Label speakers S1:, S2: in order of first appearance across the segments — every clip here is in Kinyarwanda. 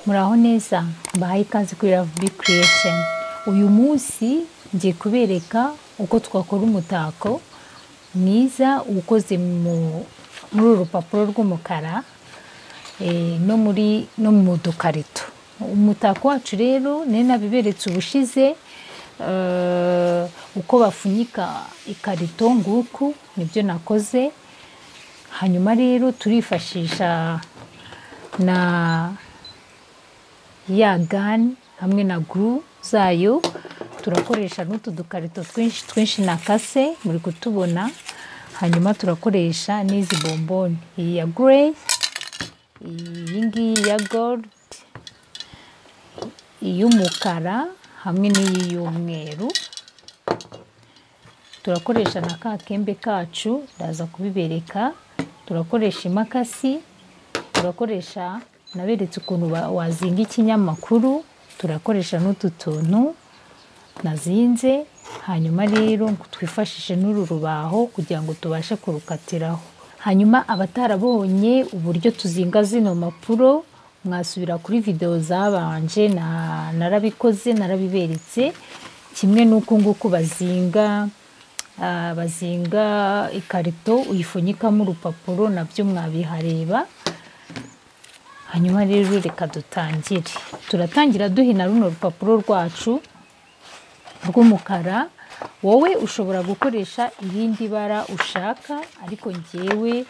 S1: muraho neza bahaye ikaze kuri ravubi kireyesheni uyu munsi ngiye kubereka uko twakora umutako mwiza ukoze muri uru rupapuro rw'umukara no muri no mu dukarito umutako wacu rero nari nabiberetse ubushize uko bafunyika ikarito nguku nibyo nakoze hanyuma rero turifashisha na ya gani hamwe na guru zayo turakoresha n'utu dukarito twinshi twinshi na kase muri kutubona hanyuma turakoresha n'izi bomboni iyi ya gureyi iyi ngiyi ya goludi iy'umukara hamwe n'iyi y'umweru turakoresha na ka kembe kacu ndaza kubibereka turakoresha imakasi turakoresha naberetse ukuntu wazinga ikinyamakuru turakoresha n'utu tuntu nazinze hanyuma rero twifashishe n'uru rubaho kugira ngo tubashe kurukatiraho hanyuma abatarabonye uburyo tuzinga zino mpapuro mwasubira kuri videwo zabanje narabikoze narabiberetse kimwe n'uko nguko bazinga bazinga ikarito uyifunyikamo urupapuro nabyo mwabihareba hanyuma rero reka dutangire turatangira duhina runo rupapuro rwacu rw'umukara wowe ushobora gukoresha irindi bara ushaka ariko ngewe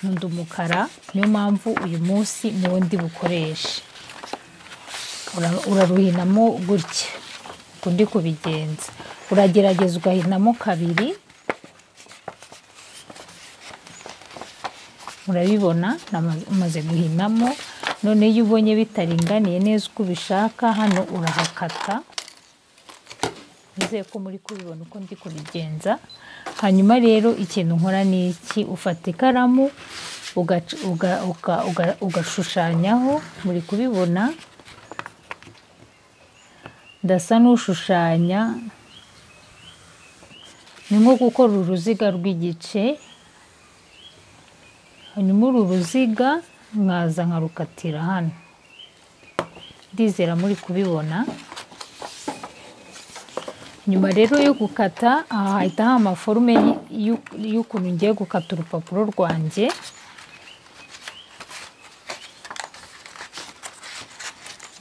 S1: nkunda umukara niyo mpamvu uyu munsi niwo ndi bukoreshe uraruhinamo gutya uko ndi kubigenza uragerageza ugahinamo kabiri murabibona namaze guhinamo none iyo ubonye bitaringaniye neza uko ubishaka hano urahakata nizeye ko muri kubibona uko ndi kubigenza hanyuma rero ikintu nkora ni iki ufata ikaramu ugashushanyaho muri kubibona ndasa n'ushushanya ni nko gukora uruziga rw'igice hanyuma uru ruziga mwaza nkarukatira hano ndizera muri kubibona nyuma rero yo gukata aha hahita hari amaforume y'ukuntu ngiye gukata urupapuro rwanjye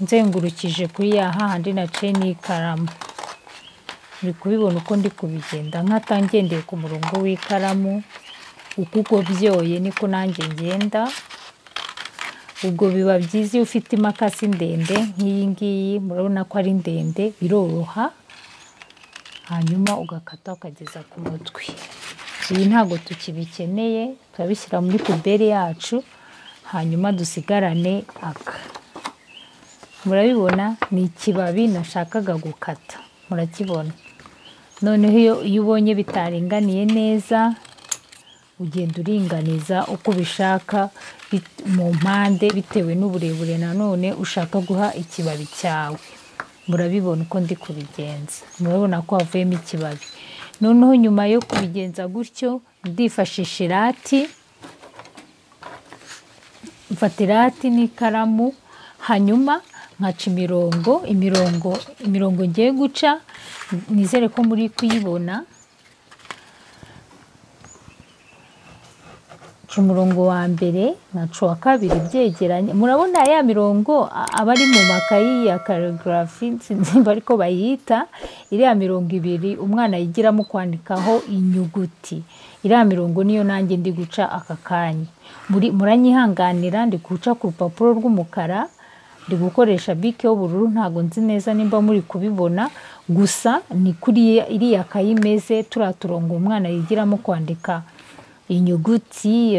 S1: nzengurukije kuri ya hahandi naciye n'ikaramu uri kubibona uko ndi kubigenza nkata ngendeye ku murongo w'ikaramu uko ugobyoye niko nanjye ngenda ubwo biba byiza iyo ufite imakasi ndende nk'iyi ngiyi murabona ko ari ndende biroroha hanyuma ugakata ukageza ku mutwe iyi ntabwo tukibikeneye turabishyira muri puberi yacu hanyuma dusigarane aka murabibona ni ikibabi nashakaga gukata murakibona noneho iyo ubonye bitaringaniye neza ugenda uringaniza uko ubishaka mu mpande bitewe n'uburebure nanone ushaka guha ikibabi cyawe murabibona uko ndi kubigenza murabona ko havuyemo ikibabi noneho nyuma yo kubigenza gutyo ndifashisha irati mfata irati n'ikaramu hanyuma nkaca imirongo imirongo imirongo ngiye guca nizere ko muri kuyibona umurongo wa mbere nkaca uwa kabiri byegeranye murabona ya mirongo aba ari mu makayi ya karagarafi sinzimba ariko bayita iriya mirongo ibiri umwana yigiramo kwandikaho inyuguti iriya mirongo niyo nanjye ndi guca aka kanya muranyihanganira ndi guca ku rupapuro rw'umukara ndi gukoresha bike y'ubururu ntabwo nzi neza nimba muri kubibona gusa ni kuri iriya kayi imeze turiya turongo umwana yigiramo kwandika inyuguti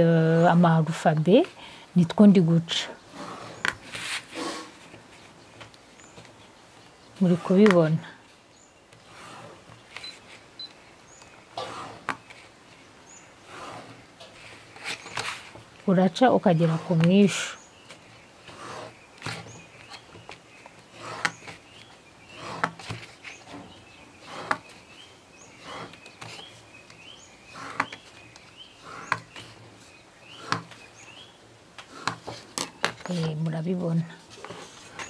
S1: amarufabe nitwo ndi guca muri kubibona uraca ukagera ku mwishu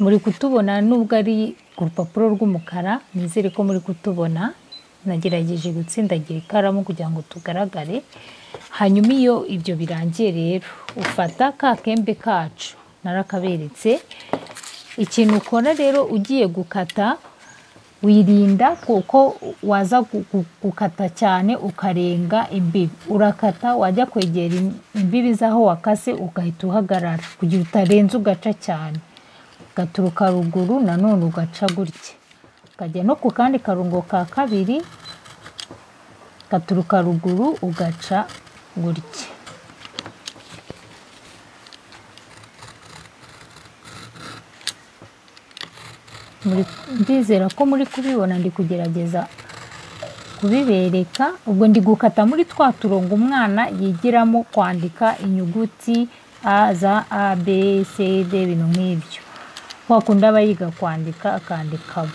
S1: muri kutubona nubwo ari ku rupapuro rw'umukara nizere ko muri kutubona nagerageje gutsindagira ikaramu kugira ngo tugaragare hanyuma iyo ibyo birangiye rero ufata ka kembe kacu narakaberetse ikintu ukora rero ugiye gukata wirinda kuko waza gukata cyane ukarenga imbibi urakata wajya kwegera imbibi z'aho wakase ugahita uhagarara kugira utarenza ugaca cyane ugaturuka ruguru nanone ugaca gutya ukajya no ku kandi karungo ka kabiri gaturuka ruguru ugaca gutya ndizera ko muri kubibona ndi kugerageza kubibereka ubwo ndi gukata muri twa turongo umwana yigiramo kwandika inyuguti a za a b c d ibintu nk'ibyo wakunda aba yiga kwandika akandikamo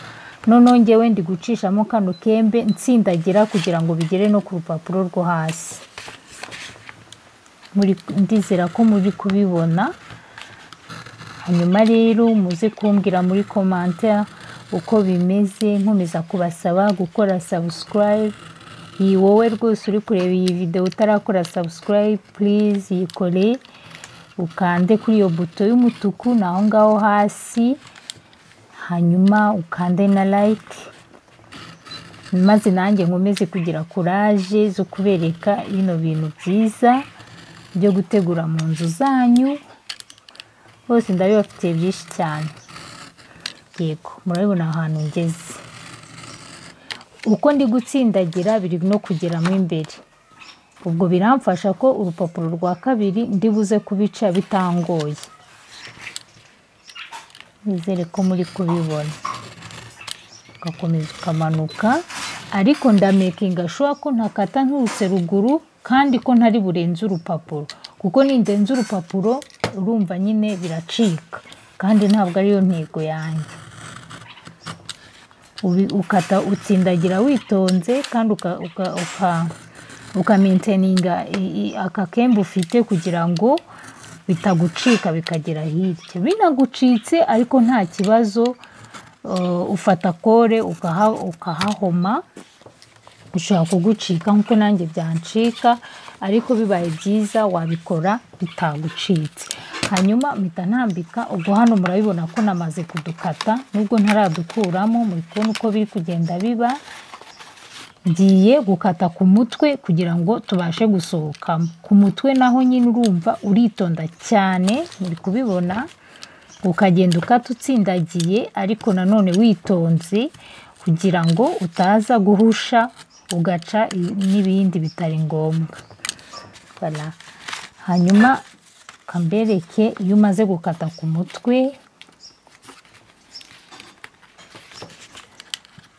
S1: noneho ngewe ndi gucishamo kano kembe nsindagira kugira ngo bigere no ku rupapuro rwo hasi ndizera ko muri kubibona hanyuma rero muze kumbwira muri komantera uko bimeze nkomeza kubasaba gukora sabusikarayibu iyi wowe rwose uri kureba iyi videwo utarakora sabusikarayibu purize yikore ukande kuri iyo buto y'umutuku ni aho ngaho hasi hanyuma ukande na like maze nanjye nkomeze kugira kuraje zo kubereka bino bintu byiza byo gutegura mu nzu zanyu bose ndabibafite byinshi cyane yego murabibona ahantu ngeze uko ndi gutsindagira biri no kugeramo imbere ubwo biramfasha ko urupapuro rwa kabiri ndibuze kubica bitangoye nizere ko muri kubibona ugakomeza ukamanuka ariko ndamekinga shuwa ko ntakata nturutse ruguru kandi ko ntari burenze urupapuro kuko nindenze urupapuro urumva nyine biracika kandi ntabwo ariyo ntego yanjye ukata utsindagira witonze kandi ukamenteninga aka kemba ufite kugira ngo bitagucika bikagera hirya binagucitse ariko nta kibazo ufata kore ukahahoma ushobora kugucika nk'uko nanjye byancika ariko bibaye byiza wabikora bitagucitse hanyuma mpita ntambika ubwo hano murabibona ko namaze kudukata nubwo ntaradukuramo muri kubona uko biri kugenda biba ngiye gukata ku mutwe kugira ngo tubashe gusohokamo ku mutwe naho nyine urumva uritonda cyane muri kubibona ukagenda ukata utsindagiye ariko nanone witonze kugira ngo utaza guhusha ugaca n'ibindi bitari ngombwa hanyuma kambereke iyo umaze gukata ku mutwe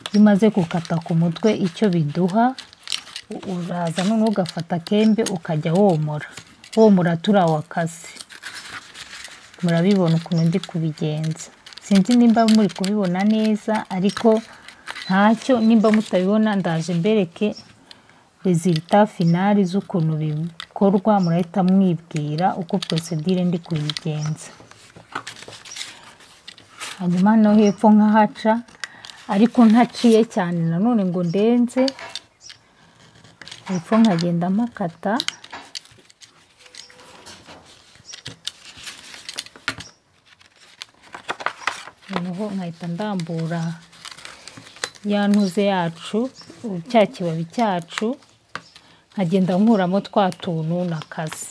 S1: iyo umaze gukata ku mutwe icyo biduha uraza noneho ugafata kembe ukajya womora womora turiya wakaze murabibona ukuntu ndi kubigenza sinzi nimba muri kubibona neza ariko ntacyo nimba mutabibona ndaje mbereke rezilita finari z'ukuntu bikorwa murahita mwibwira uko porosedire ndi kuyigenza hanyuma no hepfo nk'ahaca ariko ntaciye cyane nanone ngo ndenze hepfo nkagenda mpakata noneho nkahita ndambura ya ntuze yacu cya kibabi cyacu nkagenda nkuramo twa tuntu na kazi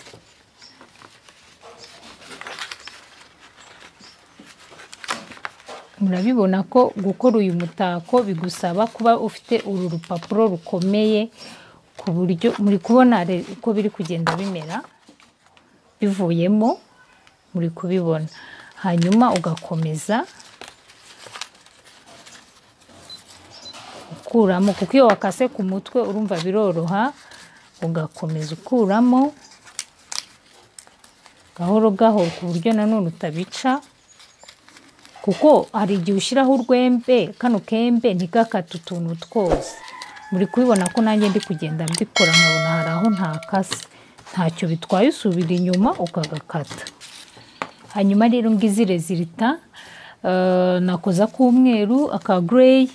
S1: murabibona ko gukora uyu mutako bigusaba kuba ufite uru rupapuro rukomeye ku buryo muri kubona uko biri kugenda bimera bivuyemo muri kubibona hanyuma ugakomeza ukuramo kuko iyo wakase ku mutwe urumva biroroha ugakomeza ukuramo gahoro gahoro ku buryo nanone utabica kuko hari igihe ushyiraho urwembe kano kembe ntigakate utuntu twose muri kubibona ko nanjye ndi kugenda mbikora nkabona hari aho ntakase ntacyo bitwaye usubira inyuma ukagakata hanyuma rero ngizi rezilita eh, nakoza k'umweru aka gureyi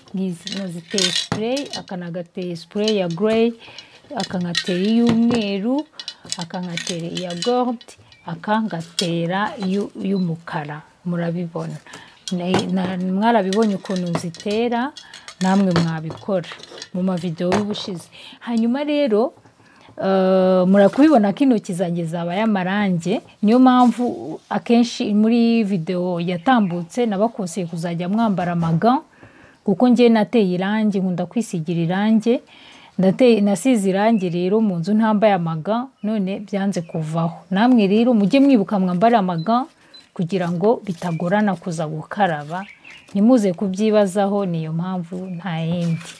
S1: naziteye sipureyi aka nagateye sipureyi ya gureyi aka nkatera iy'umweru aka nkatera iya gorudi aka ngatera iyu- iy'umukara murabibona Na- na- mwarabibonye ukuntu zitera namwe mwabikora mu mavidewo y'ubushize hanyuma rero eh, murakubibona ko intoki zanjye zabaye amarange niyo mpamvu akenshi muri videwo yatambutse nabakonseye kuzajya mwambara amaga kuko njye nateye irangi nkunda kwisigira irangi Ndateye- nasize irangi rero mu nzu ntambaye amaga none byanze kuvaho namwe rero mujye mwibuka mwambare amaga kugira ngo bitagorana kuza gukaraba ntimuze kubyibazaho niyo mpamvu nta yindi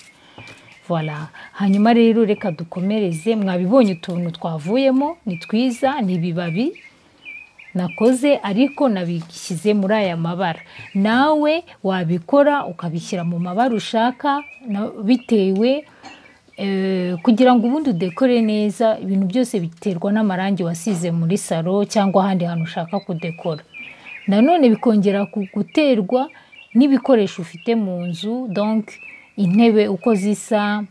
S1: Voilà. hanyuma rero reka dukomereze mwabibonye utuntu twavuyemo ni twiza ni ibibabi nakoze ariko nabishyize muri aya mabara nawe wabikora ukabishyira mu mabara ushaka na- bitewe eh, kugira ngo ubundi udekore neza ibintu byose biterwa n'amarangi wasize muri salo cyangwa ahandi hantu ushaka kudekora nanone bikongera ku- guterwa n'ibikoresho ufite mu nzu donc intebe uko zisa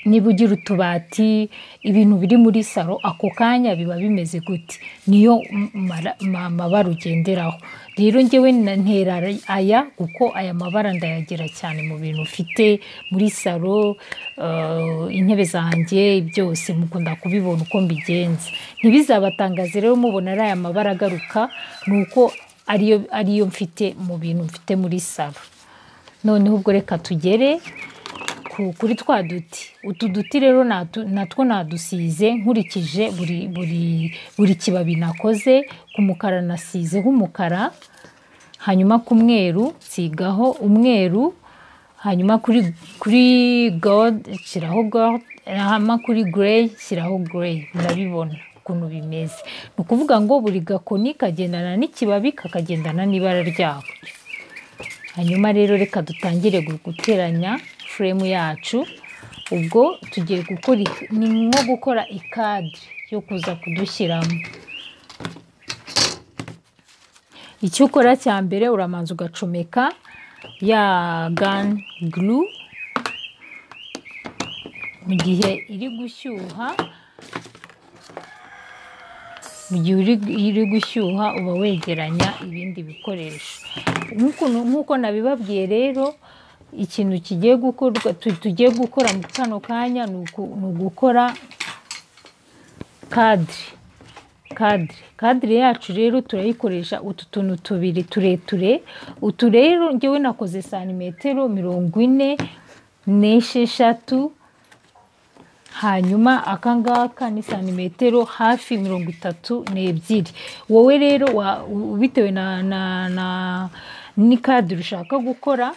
S1: niba ugira utubati ibintu biri muri salo ako kanya biba bimeze gute niyo m- mara- ma- mabara ugenderaho rero ngewe na- ntera aya kuko aya mabara ndayagira cyane mu bintu mfite muri salo eh, intebe zanjye byose mukunda kubibona uko mbigenza ntibizabatangaze rero mubona ari aya mabara agaruka ni uko ariyo ariyo mfite mu bintu mfite muri salo noneho ubwo reka tugere ku- kuri twa duti utu duti rero natu- natwo nadusize nkurikije buri buri buri kibabi nakoze ku mukara nasizeho umukara hanyuma ku mweru nsigaho umweru hanyuma kuri kuri gold shyiraho gold hanyuma kuri grey shyiraho grey murabibona ukuntu bimeze ni ukuvuga ngo buri gakoni kagendana n'ikibabi kakagendana n'ibara ryako hanyuma rero reka dutangire gu- guteranya furemu yacu ubwo tugiye gukora ik- ni nko gukora ikadire yo kuza kudushyiramo icyo ukora cya mbere uramanza ugacomeka ya gani guru mu gihe iri gushyuha mu gihe uri, iri gushyuha uba wegeranya ibindi bikoresho Nk'ukuntu- nk'uko nabibabwiye rero ikintu kigiye gukorwa tu- tugiye gukora mu kano kanya ni uku- ni ugukora kadire kadire kadire yacu rero turayikoresha utu tuntu tubiri tureture utu rero ngewe nakoze santimetero mirongo ine n'esheshatu hanyuma aka ngaka ni santimetero hafi mirongo itatu n'ebyiri wowe rero wa- u- bitewe na, na, na n'ikadire ushaka gukora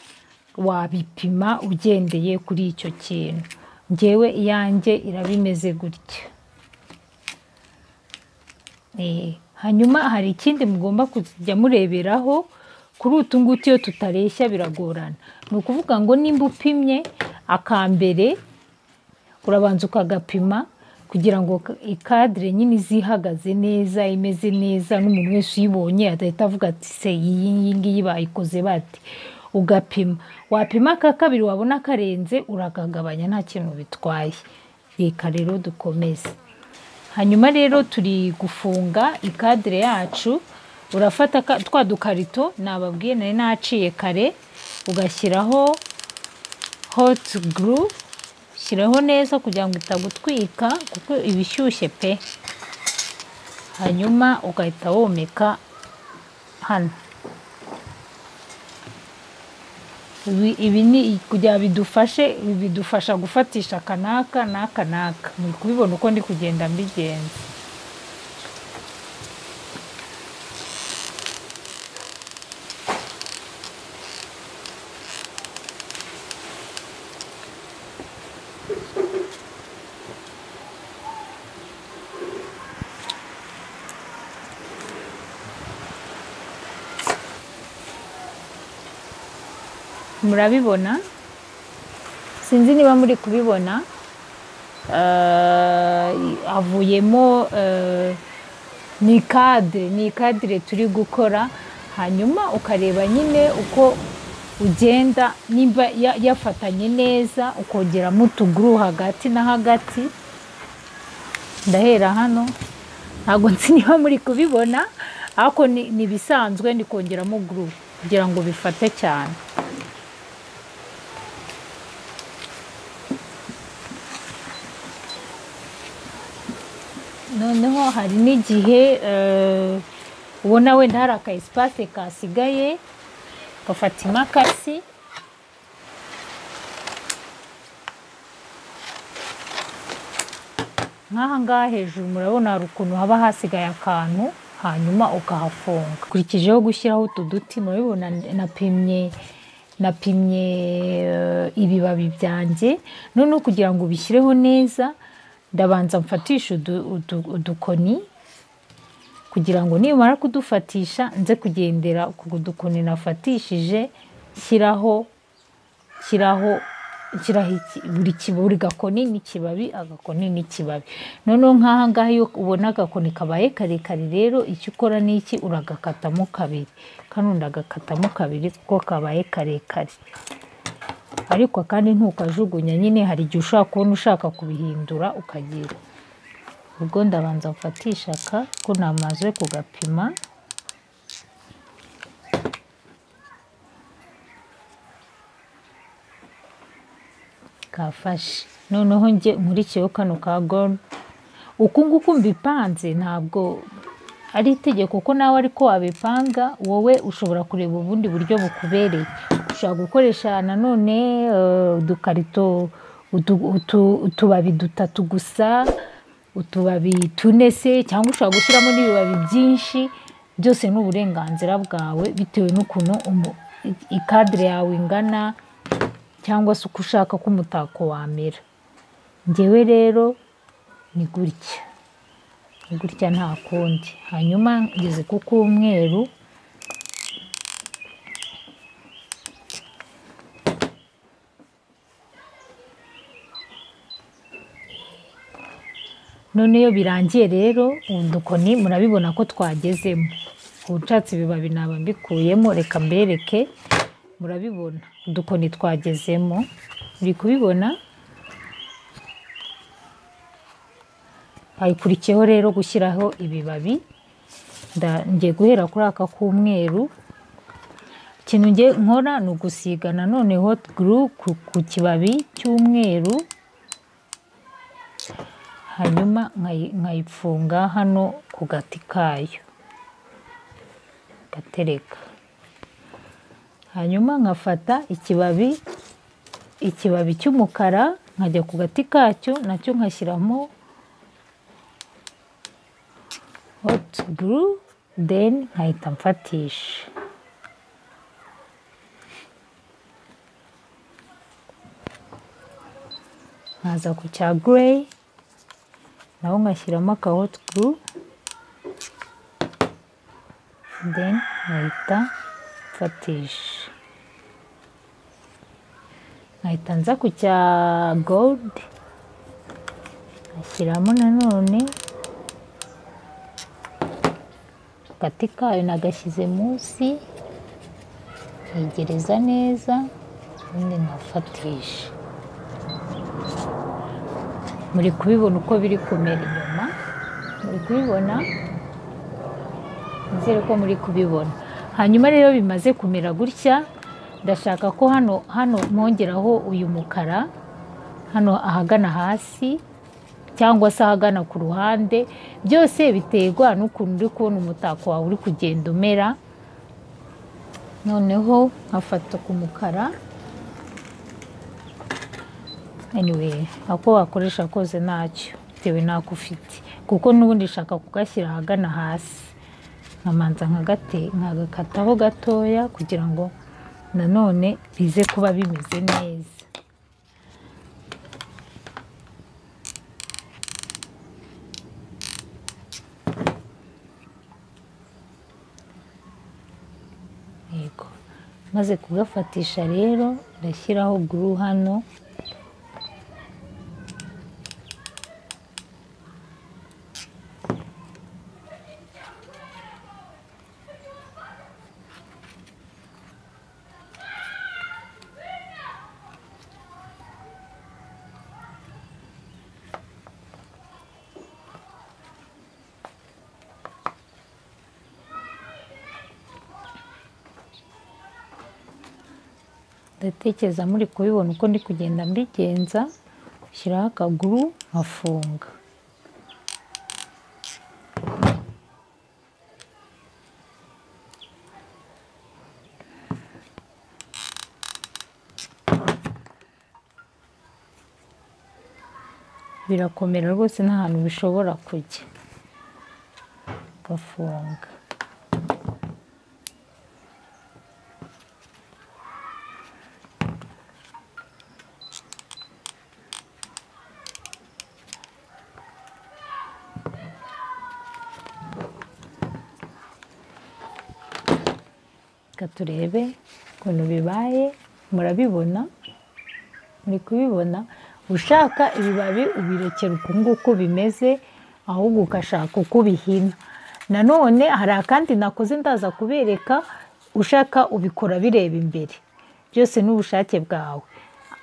S1: wabipima ugendeye kuri icyo kintu ngewe iyanjye irabimeze gutya Eh, hanyuma hari ikindi mugomba kujya mureberaho kuri utu ngutu iyo tutareshya biragorana ni ukuvuga ngo nimba upimye aka mbere urabanza ukagapima kugira ngo ka- ikadire nyine ize ihagaze neza imeze neza n'umuntu wese uyibonye adahita avuga ati se iyi iyi ngiyi bayikoze bate ugapima wapima aka kabiri wabona karenze urakagabanya nta kintu bitwaye reka rero dukomeze hanyuma rero turi gufunga ikadire yacu urafata aka- twa dukarito nababwiye nari naciye kare ugashyiraho hoti guru shyiraho neza kugira ngo itagutwika kuko iba ishyushye pe hanyuma ugahita womeka hano ibi ibi ni kugira bidufashe ibi bidufasha gufatisha akanaka n'aka n'aka muri kubibona uko ndi kugenda mbigenza murabibona sinzi niba muri kubibona Eh, havuyemo eh, ni kadire ni kadire turi gukora hanyuma ukareba nyine uko ugenda nimba ya- yafatanye neza ukongeramo utuguru hagati na hagati ndahera hano ntabwo nzi niba muri kubibona ariko ni ni ibisanzwe ni kongeramo guru kugira ngo bifate cyane noneho hari n'igihe eh, ubona wenda hari aka esipase kasigaye ugafata imakasi nk'aha ngaha hejuru murabona hari ukuntu haba hasigaye akantu hanyuma ukahafunga ukurikijeho gushyiraho utu duti murabibona napimye napimye eh, ibibabi byanjye noneho kugira ngo ubishyireho neza ndabanza mfatisha udu- udu- udukoni kugira ngo nimara kudufatisha nze kugendera ku dukoni nafatishije nshyiraho shyiraho shyiraho iki- buri ki- buri gakoni n'ikibabi agakoni n'ikibabi noneho nk'aha ngaha iyo ubona agakoni kabaye karekare rero icyo ukora ni iki uragakatamo kabiri kano ndagakatamo kabiri kuko kabaye karekare ariko kandi ntukajugunya nyine hari igihe ushobora kubona ushaka kubihindura ukagira ubwo ndabanza mfatisha aka ko namaze kugapima kafashe noneho njye nkurikiyeho kano ka goni uku nguku mbipanze ntabwo ari itegeko ko nawe ariko wabipanga wowe ushobora kureba ubundi buryo bukubereye ushobora gukoresha nanone eh, udukarito utu- utu- utubabi dutatu gusa utubabi tune se cyangwa ushobora gushyiramo n'ibibabi byinshi byose ni uburenganzira bwawe bitewe n'ukuntu umu- i- ikadire yawe ingana cyangwa se uko ushaka ko umutako wamera ngewe rero ni gutya ni gutya nta kundi hanyuma ngeze ku k'umweru none iyo birangiye rero udukoni murabibona ko twagezemo ubucatsi ibibabi naba mbikuyemo reka mbereke murabibona udukoni twagezemo uri kubibona hayikurikiyeho rero gushyiraho ibibabi nda- ngiye guhera kuri aka k'umweru ikintu ngiye nkora ni ugusiga nanone hot glue ku, ku kibabi cy'umweru hanyuma nkayi- nkayipfunga hano ku gati kayo gatereka hanyuma nkafata ikibabi ikibabi cy'umukara nkajya ku gati kacyo nacyo nkashyiramo hot glue then nkahita mfatisha nkaza ku cya grey naho nkashyiramo aka hot glue then nkahita mfatisha nkahita nza ku cya gold nkashyiramo nanone agati kayo nagashyize munsi nkegereza neza ubundi nkafatisha muri kubibona uko biri kumera inyuma muri kubibona nizere ko muri kubibona hanyuma rero bimaze kumera gutya ndashaka ko hano hano mwongeraho uyu mukara hano ahagana hasi cyangwa se ahagana ku ruhande byose biterwa n'ukuntu uri kubona umutako wawe uri kugenda umera noneho nkafata ku mukara anyway ako wakoresha kose ntacyo bitewe n'ako ufite kuko n'ubundi ushaka kugashyira ahagana hasi nkamanza nkagate nkagakataho gatoya kugira ngo nanone bize kuba bimeze neza yego maze kugafatisha rero ndashyiraho guru hano ndatekereza muri kubibona uko ndi kugenda mbigenza shyiraho akaguru nkafunga birakomera rwose nta hantu bishobora kujya ugafunga reka turebe ukuntu bibaye murabibona muri kubibona ushaka ibibabi ubirekera uku nguku bimeze ahubwo ugashaka uko ubihina nanone hari akandi nakoze ndaza kubereka ushaka ubikora bireba imbere byose n'ubushake bwawe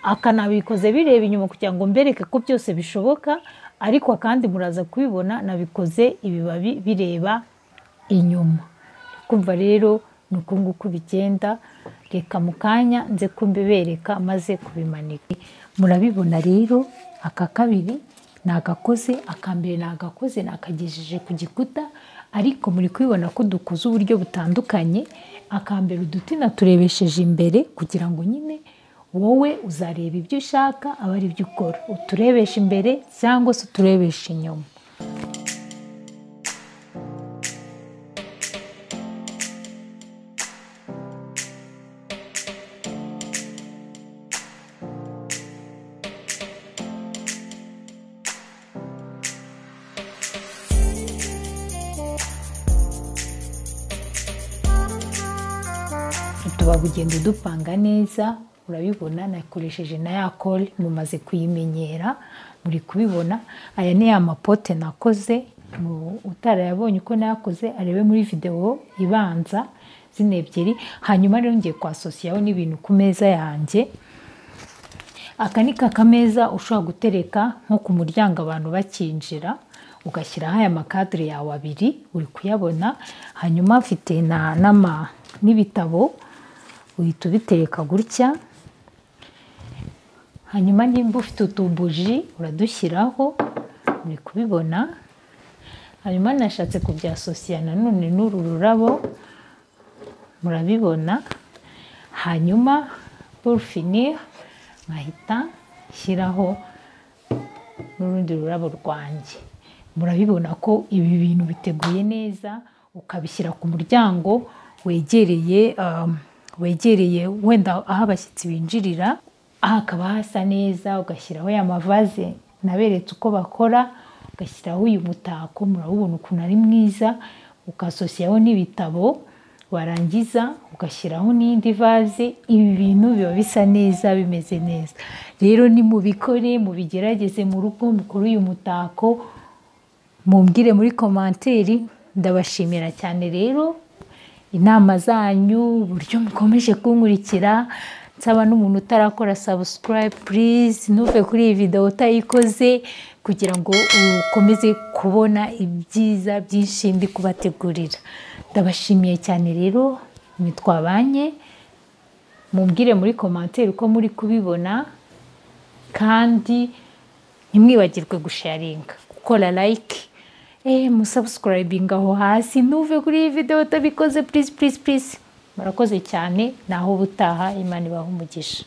S1: aka nabikoze bireba inyuma kugira ngo mbereke ko byose bishoboka ariko kandi muraza kubibona nabikoze ibibabi bireba inyuma kumva rero ni uku nguku bigenda reka mu kanya nze kumbibereka maze kubimanika murabibona rero aka kabiri ni agakoze aka mbere ni agakoze nakagejeje ku gikuta ariko muri kubibona ko dukoze uburyo butandukanye aka mbere uduti naturebesheje imbere kugira ngo nyine wowe uzareba ibyo ushaka aba ari byo ukora uturebesha imbere cyangwa se uturebesha inyuma tuba ugenda udupanga neza urabibona nakoresheje na ya kore mumaze kuyimenyera muri kubibona aya ni ya mapote nakoze utarayabonye uko nayakoze arebe muri videwo ibanza zino ebyiri hanyuma rero ngiye kwasosiyaho n'ibintu ku meza yanjye aka ni kakameza ushobora gutereka nko ku muryango abantu bakinjira ugashyiraho aya makadire yawe abiri uri kuyabona hanyuma afite n'ibitabo uhita ubitereka gutya hanyuma nimba ufite utubuji uradushyiraho uri kubibona hanyuma nashatse kubyasosiya nanone n'uru rurabo murabibona hanyuma burufini nkahita nshyiraho n'urundi rurabo rwanjye murabibona ko ibi bintu biteguye neza ukabishyira ku muryango wegereye wegereye wenda aho abashyitsi binjirira aha hakaba hasa neza ugashyiraho ya mavaze naberetse uko bakora ugashyiraho uyu mutako murabubona ukuntu ari mwiza ukasosiyaho n'ibitabo warangiza ugashyiraho n'indi vaze ibi bintu biba bisa neza bimeze neza rero ni mubikore mubigerageze mu rugo mukore uyu mutako mumbwire muri komanteri ndabashimira cyane rero inama zanyu uburyo mukomeje kunkurikira nsaba n'umuntu utarakora sabusikarayibe purize ntuve kuri iyi videwo utayikoze kugira ngo ukomeze kubona ibyiza byinshi ndi kubategurira ndabashimiye cyane rero ntitwabanye mumbwire muri komanteri uko muri kubibona kandi ntimwibagirwe gusharinga gukora layike musabusikarayibinga aho hasi ntuve kuri iyi videwo utabikoze purisi purisi purisi murakoze cyane naho ubutaha imana ibaha umugisha